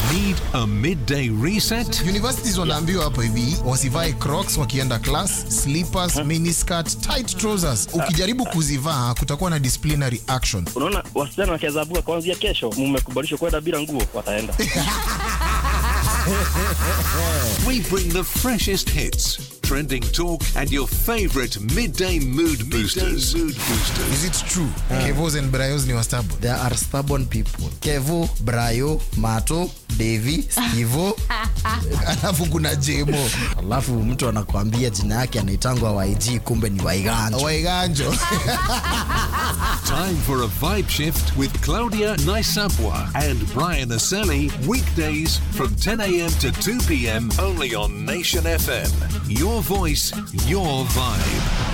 Need a midday reset? Universities wanaambiwa hapo hivi wasivae crocs wakienda class, slippers, miniskirt, tight trousers. Ukijaribu kuzivaa kutakuwa na disciplinary action. Unaona, wasichana wakiazabuka kuanzia kesho, mmekubalishwa kwenda bila nguo, wataenda We bring the freshest hits, trending talk, and your favorite midday mood boosters. mood boosters. Is it true? Kevos and Brayos ni wastabu. There are stubborn people. Kevo, Brayo, Mato, Devi, Stevo. Alafu kuna Jemo. Alafu mtu anakuambia jina yake anaitangwa YG kumbe ni Waiganjo. Waiganjo. Time for a vibe shift with Claudia Naisabwa and Brian Aseli. Weekdays from 10 a.m. to 2 p.m. only on Nation FM. Your voice, your vibe.